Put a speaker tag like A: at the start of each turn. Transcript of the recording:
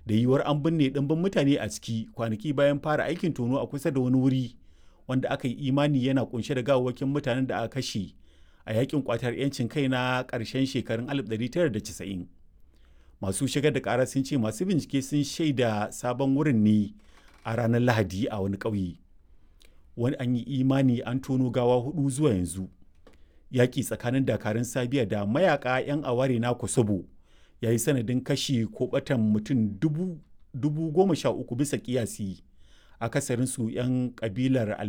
A: da yiwuwar an binne ɗimbin mutane a ciki kwanaki bayan fara aikin tono a kusa da wani wuri wanda aka yi imani yana kunshe da gawawwakin mutanen da aka kashe a yakin kwatar 'yancin kai na ƙarshen shekarun 1990 masu shigar da ƙara sun ce masu bincike sun shaida sabon wurin ne a ranar lahadi a wani ƙauye wani an yi imani an tono gawa hudu zuwa yanzu yaƙi tsakanin dakarun sabiya da mayaka 'yan aware na kosovo ya yi sanadin kashi ko batan mutum dubu goma sha uku bisa kiyasi akasarinsu 'yan kabilar